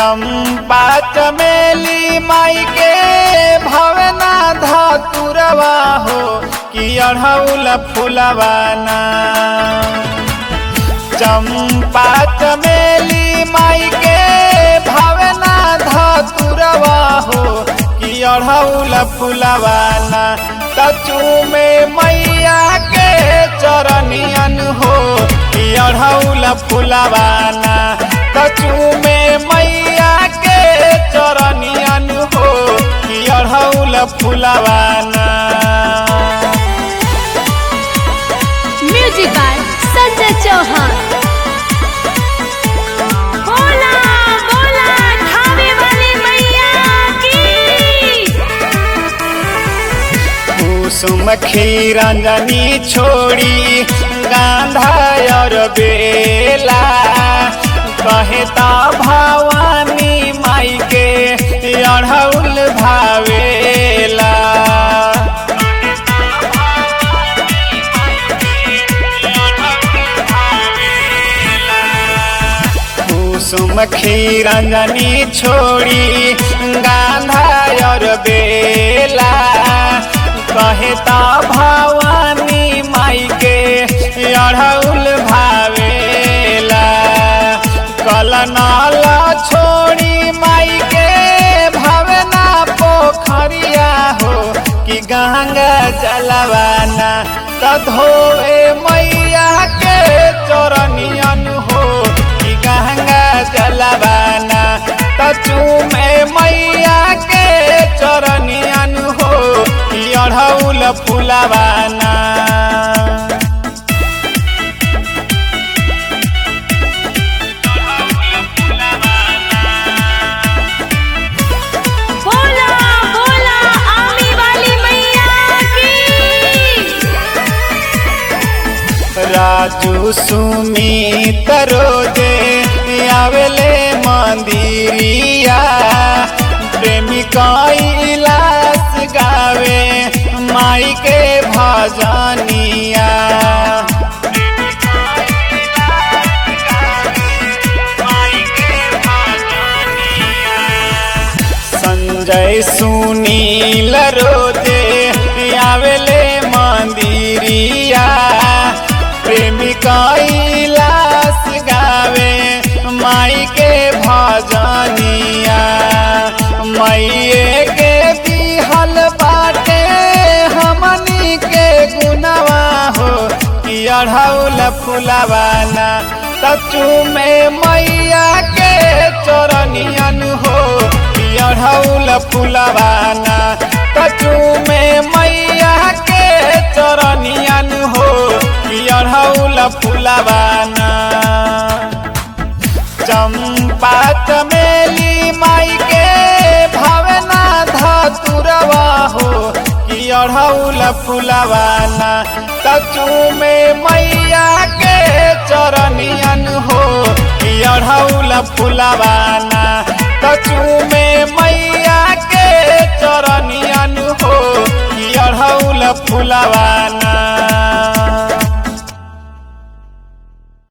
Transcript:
चंपा चमेली माई के भवना धतुरवा हो कि अढ़ौल फुलवाना चंपा चमेली माई के भवना धतुरवा हो कि अढ़ौल फुलवाना तचू में मैया के चरनियन हो कि अढ़ौल फुलवाना तचू में मैया के चरनियन हो कि अढ़ौल फुलवाना म्यूजिक बाय संजय चौहान बोला बोला ठावे वाली मैया की कुसुम खीरंजनी छोड़ी गांधा और बेला कहता भवानी माई के अढ़ौल भावेला कुसुम खीरंजनी छोड़ी गांधा और बेला कहता भवानी माई के अढ़ौल भावेला कलनाल छोड़ी माई के भवना पोखरिया हो कि गंगा जलवाना तधोए मैया के चरनियन हो कि गंगा जलवाना तचू में मैया के चरनियन हो कि अढ़ौल फुलवाना बोला बोला आमी वाली मैया की राजू सुमित रोजे आवेले मंदिरिया प्रेमिका इलास गावे माई के भजनिया संजय सुनील रोजे आवेले मंदिरिया प्रेमिका इलास गावे माई के भजनिया मैये के बिहल बाटे हमनी के गुनवा हो कि अढ़ौल फुलवाना तचू में मैया के चरनियन हो कि अढ़ौल फुलवाना तचू में मैया के चरनियन हो कि अढ़ौल फुलवाना चंपा चमेली माई के भावना धतुरवा हो कि अढ़ौल फुलवाना तचू में मैया के चरनियन हो कि अढ़ौल फुलवाना तचू में मैया के चरनियन हो कि अढ़ौल फुलवाना